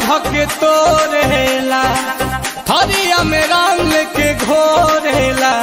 धके तोरेला थरिया में रंग के घोरेला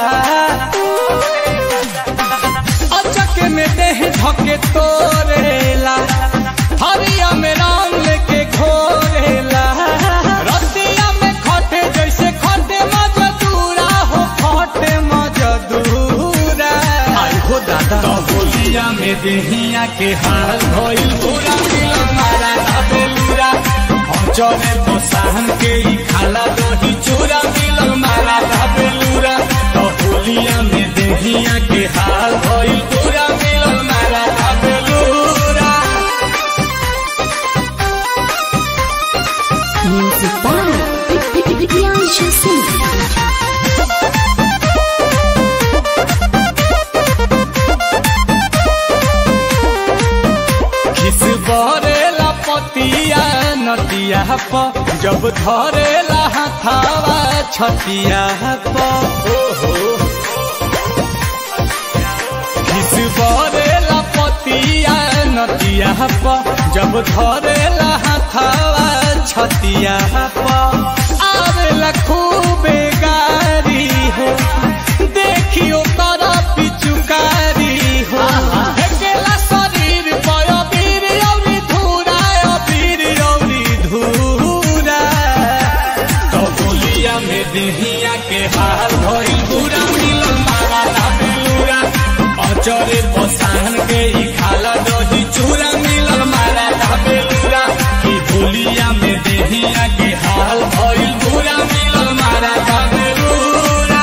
अचक में देह धके तोरेला थरिया में रंग के घोरेला रतिया में खटे जैसे खटे मजदूरा हो खटे मजदूरा आई हो दादा होलिया में देहिया के हाल भइल पूरा मिलन मारा बेलूरा चले बसाहन के ही खाला दही चूरा मिलन मारा बेलूरा तो होलिया में देहिया के हाल भइल पूरा मिलन मारा बेलूरा Music by Priyanshu Singh. खिस बरेला पतिया नतिया प जब धरेला हथावा छतिया प ओहो खिस बरेला पतिया नतिया प जब धरेला हथावा छतिया प आवेला खूबे गारी हो देखियो कर पिचुकारी हो हेकेला शरीर पय बीर औरी धूरा अबीर औरी धूरा तो बोलिया में देहिया के हाल भइल पूरा मिलन मारा ना बेलूरा अचरे पसाहन के ही खाला दही चूरा मिलन मारा ना बेलूरा की बोलिया में देहिया के हाल भइल पूरा मिलन मारा ना बेलूरा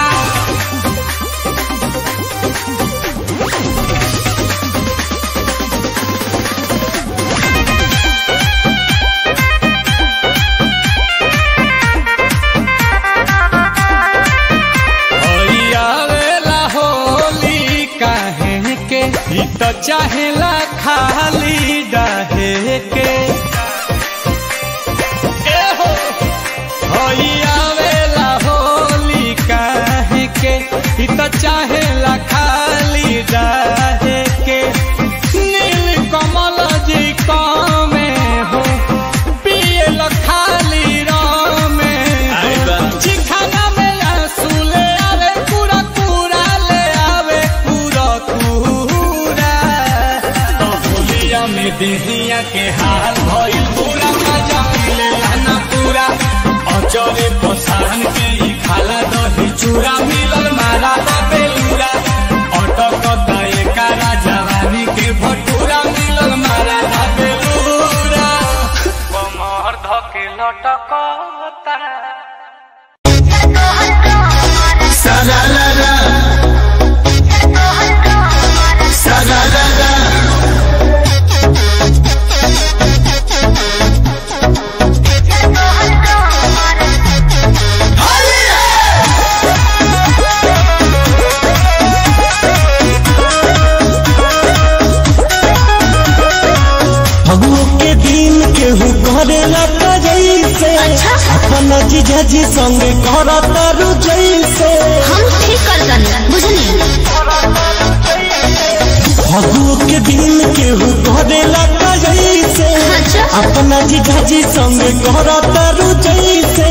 आवेला होली काहे के ई तो चाहेला खाली डाहे के ए हो होई आवेला होली काहे के ई तो चाहेला खाली डाहे के नील कमल जी कामे हो पियल खाली रामे हो चिखाना में आंसू ले आवे पूरा पूरा ले आवे पूरा पूरा तो होलिया में देहिया के हाल भइल पूरा मजा मिलेला ना पूरा अचरे पसाहन के ही खाला दही चूरा मिलल मारा दा बेलूरा अटक एकारा जवानी के भटूरा मिलल मारा दा बेलूरा कमर धके लटकता फगुओ के दिन केहू करेला त जैसे अपन जीजा जी संगे करत रु जैसे हम ठीक कर दनी बुझनी फगुओ के दिन केहू करेला त जैसे अच्छा। अपन जीजा जी संगे करत रु जैसे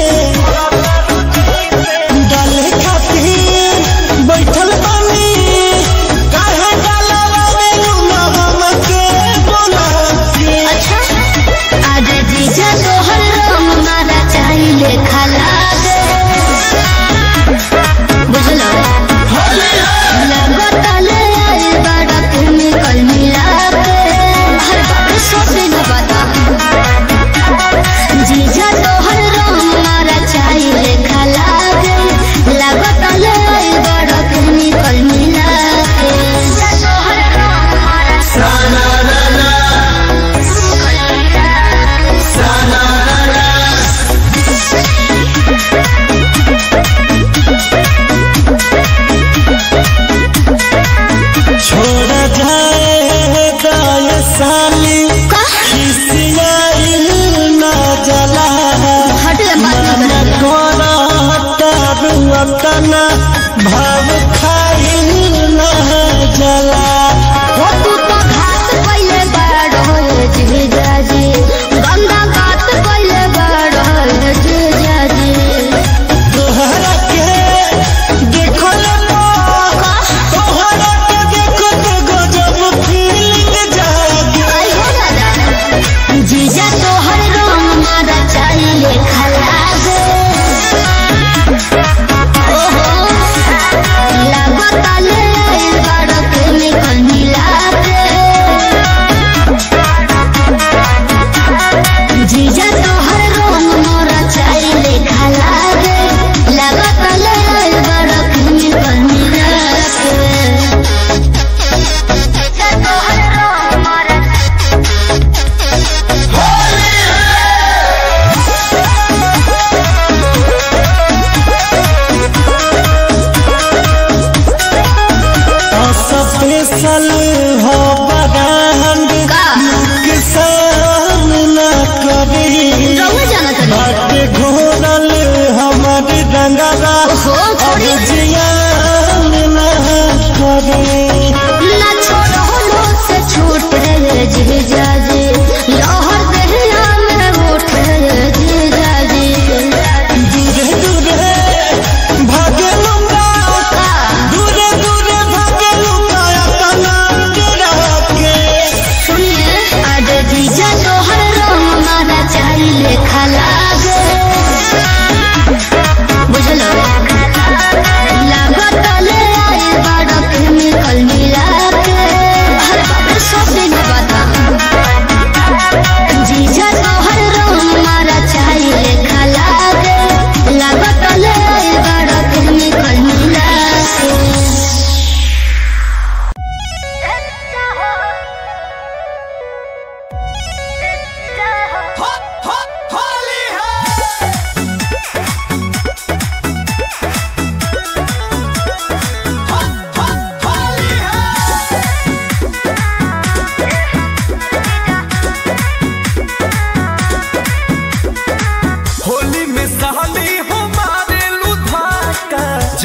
डाले खातिर बैठल बानी काहे डालवा में लूना हमके बोला के अच्छा आज जीजा तोहर रंग मारा चाहिले खाला दे बुझलो लगता ले आई बड़ा केमिकल मिला के हर बात सब दिन बता जीजा तोहर रंग मारा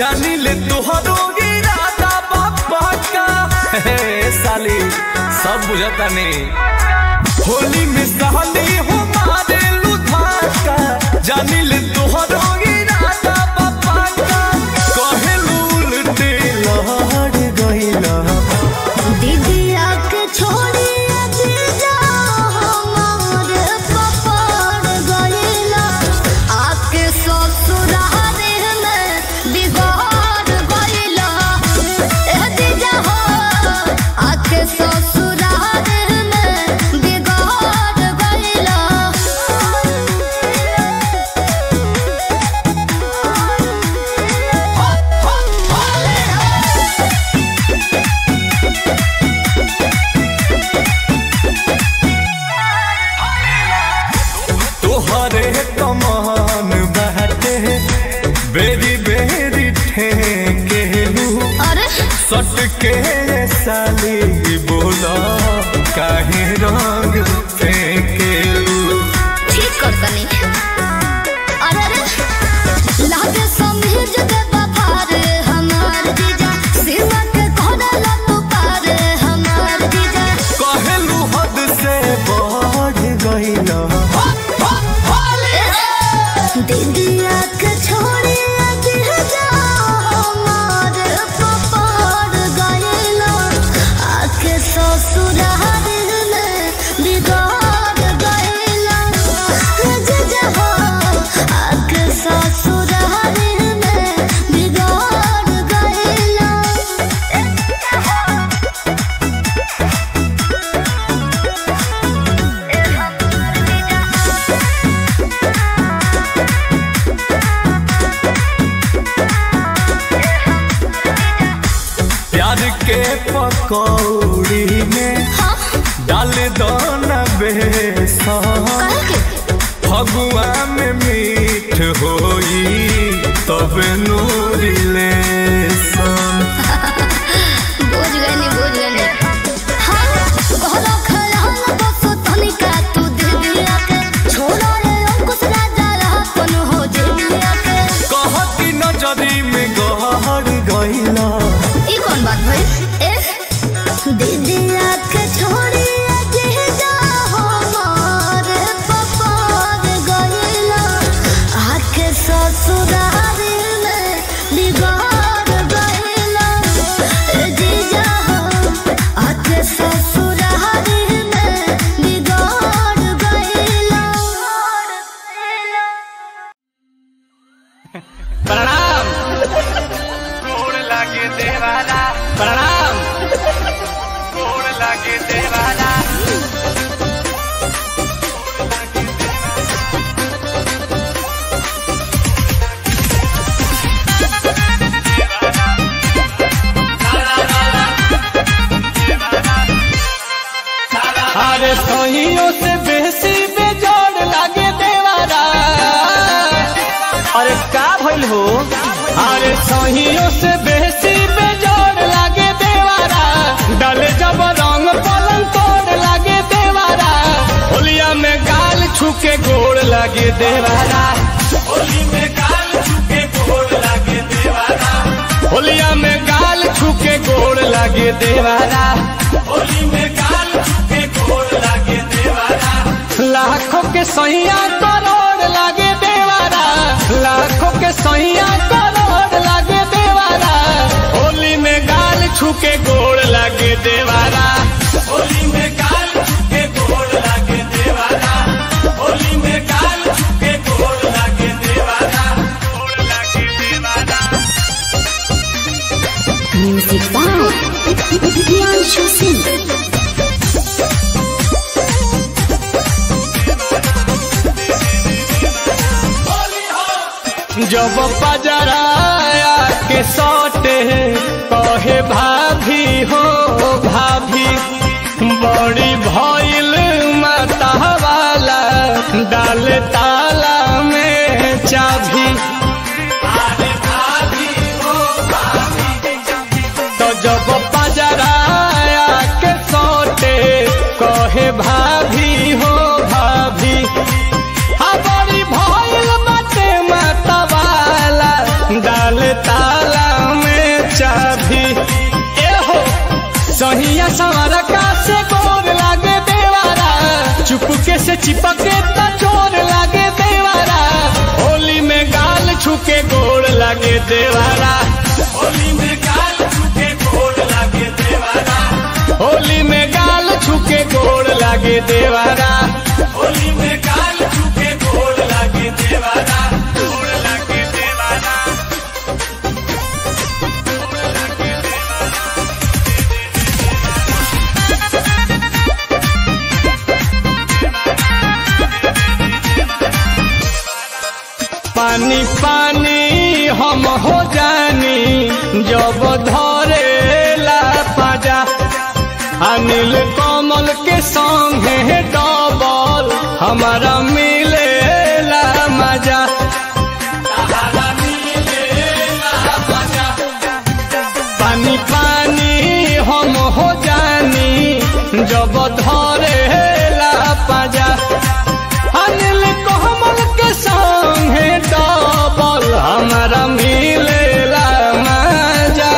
जानी ले तोहरो इरादा बाबा का हे साली सब बुझता नहीं होली में साली हो मारे लुधाका जानी ले तोहरो इरादा बाबा का कहे उल्टे लहड़ गइला दीदिया के छोड़ी जीजा हमारे पपड़ गइला आके ससुराल में बिगाड़ गइला ए जीजा हो आके ससुराल में बिगाड़ गइला तोहरे कमान बाटे बेरी बेरी ठेकेलू अरे सट के साली बोला काहे रंग फेंकेलू ठीक कर तनी अरे अरे लागे समझ दे बफार हमार जीजा सिवा के कोडला तू पार हमार जीजा कहलू हद से बढ़ गइला दीदिया के छोड़ी जीजा हमार पपार गइला आके ससुराल में बिगाड़ गइला जीजा हो आके ससुराल में बिगाड़ गइला प्यार के पकौड़ी में डाल दो न बेसन फगुआ में मीठ होई तब नूरी लेसन बुझ गए नी बुझ गए नी हाँ कहलो खयाल बस तनिका तू दे दिया के छोड़ा रे अंकुश राजा रहा कौन हो जे दिया के कहती नजरी में गहर गइला ई कौन बात भई ए दीदिया के छोड़ी जे जा हमारे पपार गइला आके ससुराल में बिगाड़ गइला ए जीजा हो आके ससुराल में बिगाड़ गइला प्रणाम गोड़ लागे देवारा प्रणाम गोड़ लागे देवारा अरे सहियों से बेसी बेजोड़ लागे देवारा अरे का भइल हो अरे सहियों से बेसी बेजोड़ लागे देवारा डले जब रंग पलंग तोड़ लागे देवारा होलिया में गाल छुके गोड़ लागे देवारा होली में गाल छुके गोड़ लागे देवारा होलिया में गाल छुके गोड़ लागे देवारा होली में गाल छुके गोड़ लागे देवारा लाखों के सैया करोड़ लागे देवारा लाखों के सैया करोड़ लागे देवारा होली में गाल छुके गोड़ लागे देवारा होली में गाल छुके गोड़ लागे देवारा होली में गाल छुके गोड़ लागे देवारा गोड़ लागे देवारा म्यूजिक बाय प्रियांशु सिंह जब पजराया के सौटे कहे भाभी हो भाभी बड़ी भइल माता वाला डाल ताला में चाभी तो जब पजराया के सौटे कहे भाभी हो भाभी हमारी भइल बाटे माता वाला डाल ताला चिपके त चोर लागे देवारा होली में गाल छुके गोड़ लागे देवारा होली में गाल छुके गोड़ लागे देवारा होली में गाल छुके गोड़ लागे देवारा होली में गाल छुके गोड़ लागे देवारा गोड़ लागे देवारा पानी पानी हम हो जानी जब धरे ला पाजा अनिल कमल के संगे डबल हमारा मिले ला मजा पानी पानी हम हो जानी जब धरे ला पाजा अनिल कोमल के संगे डबल हमारा मिलेला मजा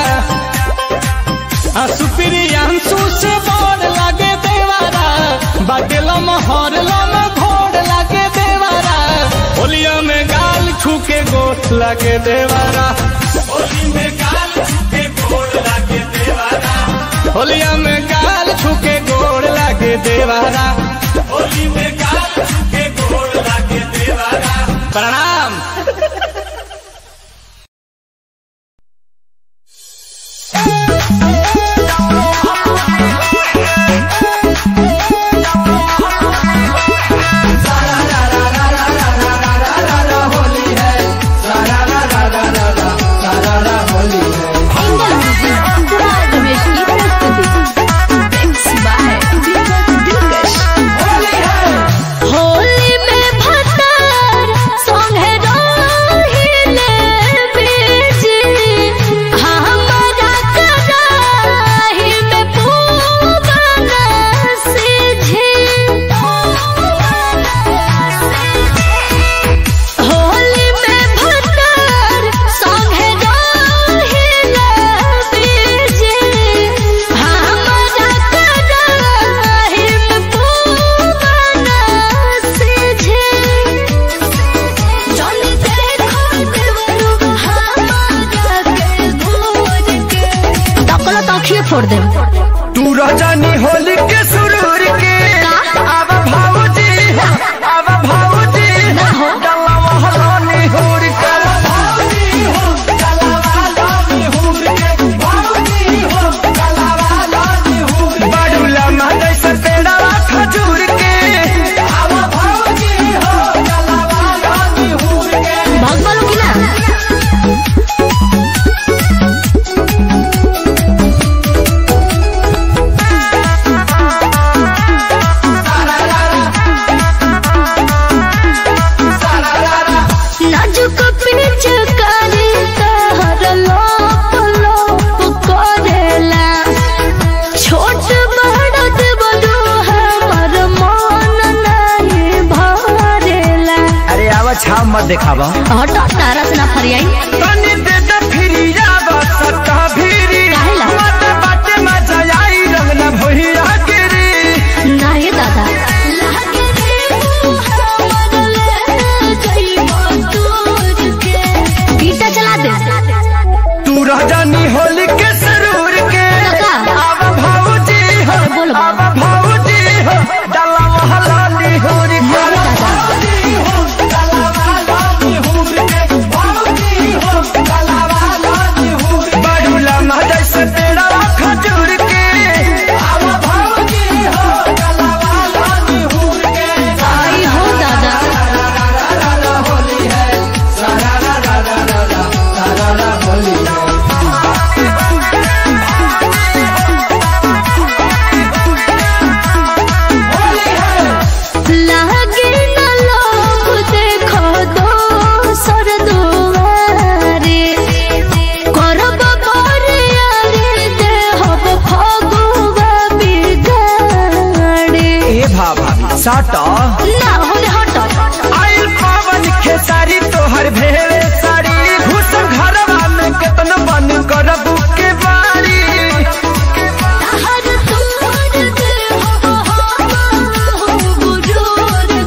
आ सुप्रियांशु से बड़ लागे देवारा बाटलम हरलम घोड़ लागे देवारा होलिया में गाल छूके गोठ लागे देवारा होली में गाल छूके गोड़ लागे देवारा होलिया में गाल छूके गोड़ लागे देवारा होली में गाल छूके गोड़ लागे देवारा प्रणाम होली में भतार संगे रहिले बीजी हमरा कराही में पूवन सीझी होली में भतार संगे रहिले बीजी हमरा कराही में पूवन सीझी जानी देखो देवरू हमारा के भोज के तकला तखिए फोड़ दे तू रजनी होली के सुरूर के अब भाऊजी अब भाऊजी ना हो। डल्ला महलानी हुर के भाऊजी हो डल्ला महलानी हुर के भाऊजी हो डल्ला महलानी हुर के बड़ुला मादै से पेड़ा खजूर के अब भाऊजी हो डल्ला महलानी हुर के भाग बोलो कि ना नाजुक पिच करे कहर लोप लोप करेला छोट बड़ देवरू हमर मन नहीं भरेला अरे आवा छाव मत देखावा हट तारा से ना फरियाई तनी दे द फिरिया बसत भिरी काहेला? मत बाटे मजा आई रंग न भइया गिरी नाही दादा लागे रे हमर ले जइबो दूर के गीता चला दे तू रजनी होली के सरूर के काका। अब भाऊजी हो बोल अब भाऊजी हो डला महलानी होरी के नाही दादा भाऊजी हो डला महलानी होरी के भाऊजी हो डला महलानी होरी बड़ुला मजा से पेड़ा खजूर के अब भाऊजी हो डला महलानी होरी के आई हो दादा लागे न लोभ देखो दोसर दुआरे करब बरियारे देहब फगुआ बिगाड़े ए भाभी साटा ना होने हट आइल पावन खेसारी तोहर भेड़े साड़ी घुस घरवा में केतन बन करब के बारी हर तुमर देहब बुजुर्ग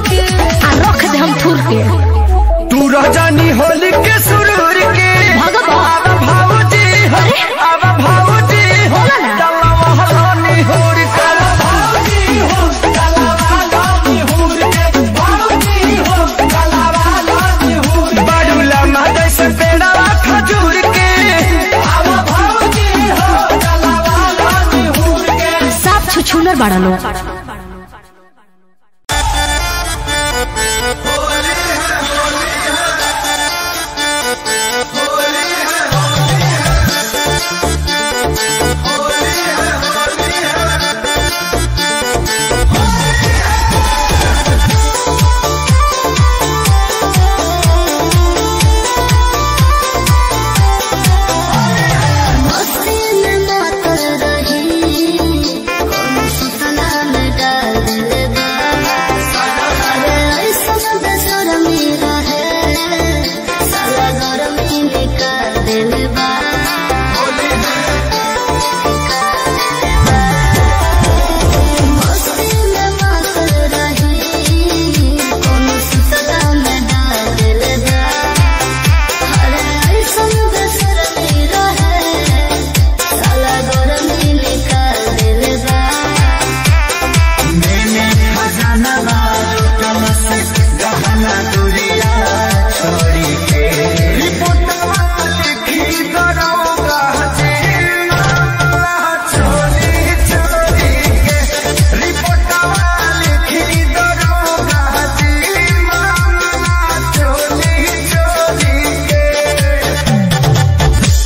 के तू रजनी होली के सुरूर के भगवा। आवा भाऊजी हो आवा भाऊजी हो बोला ना। डल्ला महलानी होर के भाऊजी हो डल्ला महलानी होर के भाऊजी हो डल्ला महलानी होर के बाडूला मादै से पेड़ा खजूर के आवा भाऊजी हो डल्ला महलानी होर के साफ छुछुनर बड़ा लोग मस्ती में मातल रही कौन सुतला में डाल दिले बा अरे ऐसा बेशरमी रहे साला गरमी निकाल दिले बा मस्ती में मातल रही कौन सुतला में डाल दिले बा अरे ऐसन बेशरमी रहे साला गरमी निकाल दिले बा मैंने खजाना मारो कलश गहना दुरिया छोड़ी के रिपोर्टवा लिखी दरोगा जी मामला चोरी चोरी के रिपोर्टवा लिखी दरोगा जी मामला चोरी चोरी के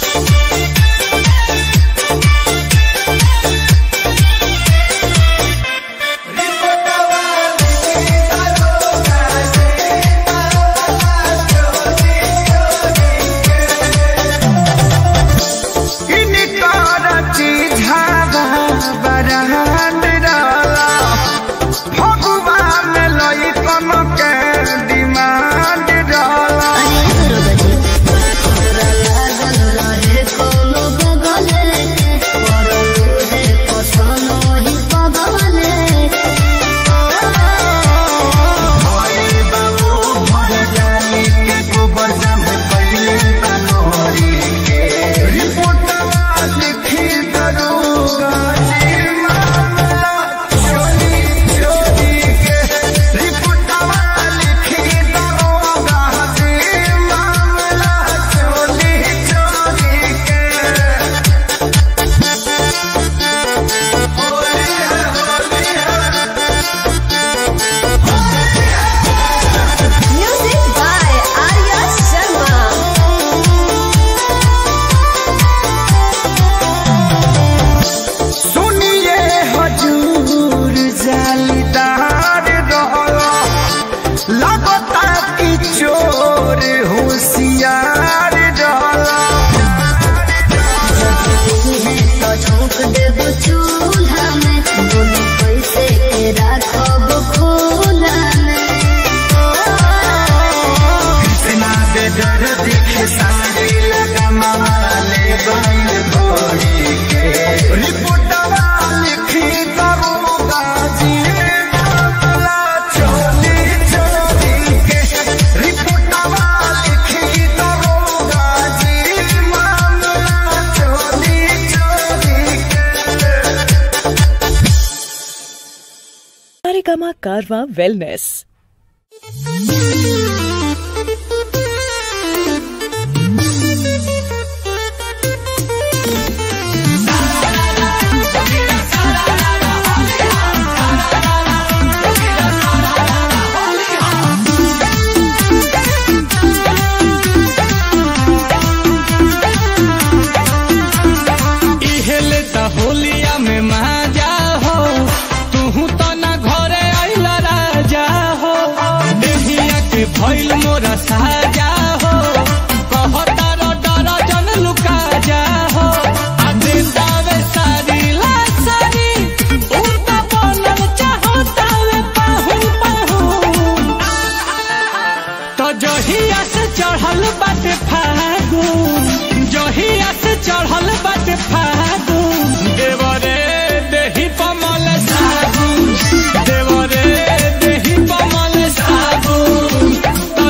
इनकार चीझावा बरहन डाला भगवान लई कम के डिमांड डाला अरे दुर्गा जी तोरा लागल रहे कोनो गगले के परलू है पसनो ही पगले हरे बाबू भर जानी के गोबर जम पहले बनोरी के रिपोर्टवा लिखी दरोगा जी मामला चोरी चोरी के रिपोर्टवा लिखी दरोगा जी मामला चोरी चोरी के म्यूजिक बाय आर्या शर्मा सुनिए हजूर जालीदार रहला लगता कि चोर होशियार रहला तो झोंक देब चूल्हा में दोनों पैसे के राखब खोला में इतना बेदर दिखे सारे लगा माले बाई भोरी के रिपोर्टवा लिखी दरोगा जी मामला चोरी चोरी के रिपोर्टवा लिखी दरोगा जी मामला चोरी चोरी के Saregama Karma Wellness. इहेले त होलिया में माजा हो तू तो ना घरे आइला राजा हो देहिया के भइल मोरा साजा हो कहता रो डर जन लुका जा हो आ देतावे सारी ला सारी उड़ता बनल चाहता वे पाहुन पाहुन तो जहिया से चढ़ल बाटे फागुन जहिया से चढ़ल बाटे फागुन देवरे देही पमल सागुन देवरे देही पमल सागुन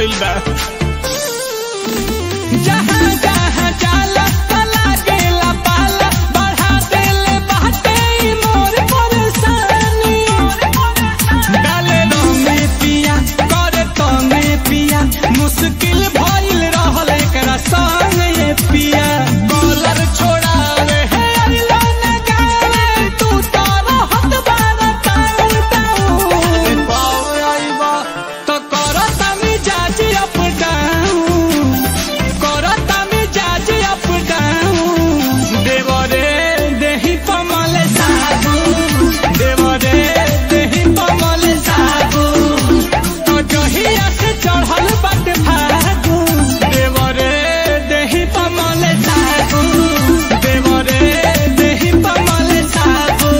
गइल बा जहाँ जहाँ जाला तला गेला पाला बढ़ा देले बाटे ई मोर परेशानी डाले रंगे पिया करे तंगे पिया मुश्किल भइल रहल एकरा संग ये पिया कॉलर छोड़ावे हे अरिला न गावे तू तो रहत बारा ताऊ ताऊ पावे आइबा तो करता मिजाज अप डाउन करता मिजाज अप डाउन देवरे देही पमल साबु देवरे देही पमल साबु तो जहिया से चढ़ल बट भागु देवरे देही पमल साबु देवरे देही पमल साबु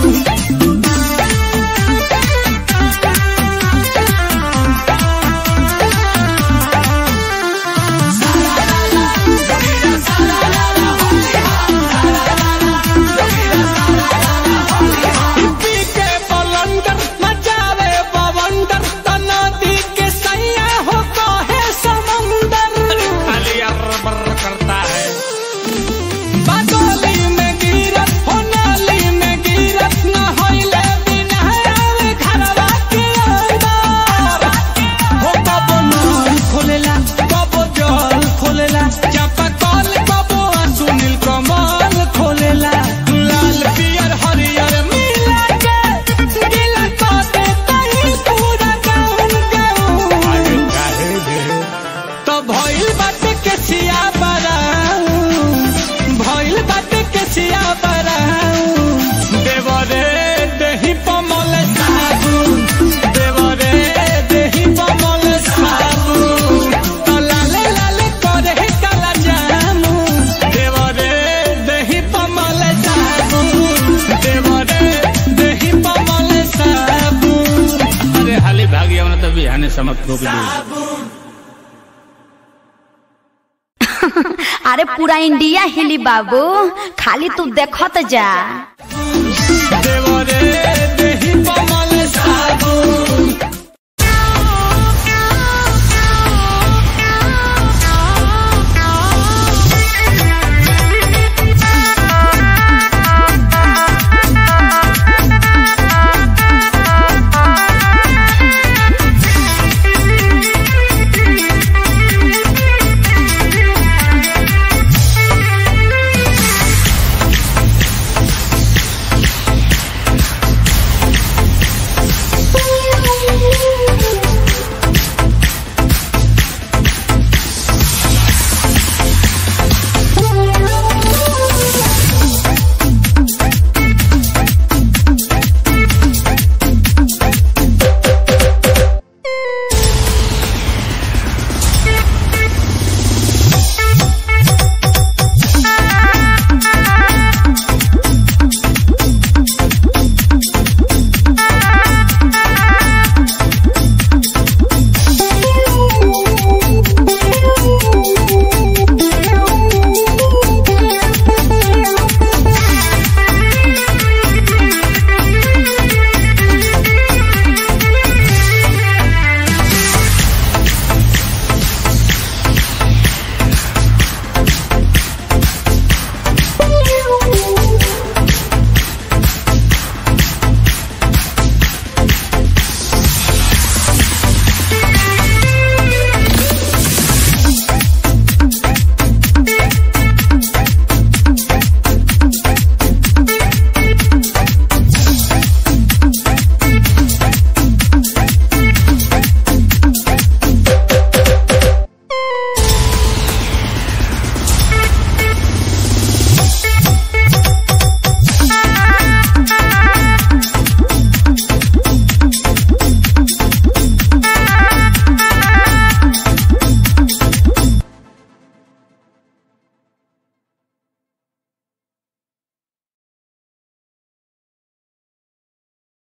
पी के बलंदर मचावे बवंडर नदी के सैया हो कहे समंदर खाली अरबर करता है बादली में गिरत हो नाली में गिरत न होइले बिना आवे घरवा के अंदर हो कबो नल खोलेला कबो जल खोलेला चापा कल कबो सुनील कमल खोलेला लाल पियर हरियर मिला के गिला कर देता ही पूरा गाउन गाउन काहे दे तो भइल बाटे के सिया बराऊ भइल बाटे के सिया बराऊ देवरे देही पमल साबुन देवरे देही पमल साबुन तो लाले लाले करे काला जामु देवरे देही पमल साबुन देवरे देही पमल साबुन अरे हाली भागी हमने तो बिहाने समक रोक दी अरे पूरा इंडिया हिली बाबू खाली तू देखत जा देवरे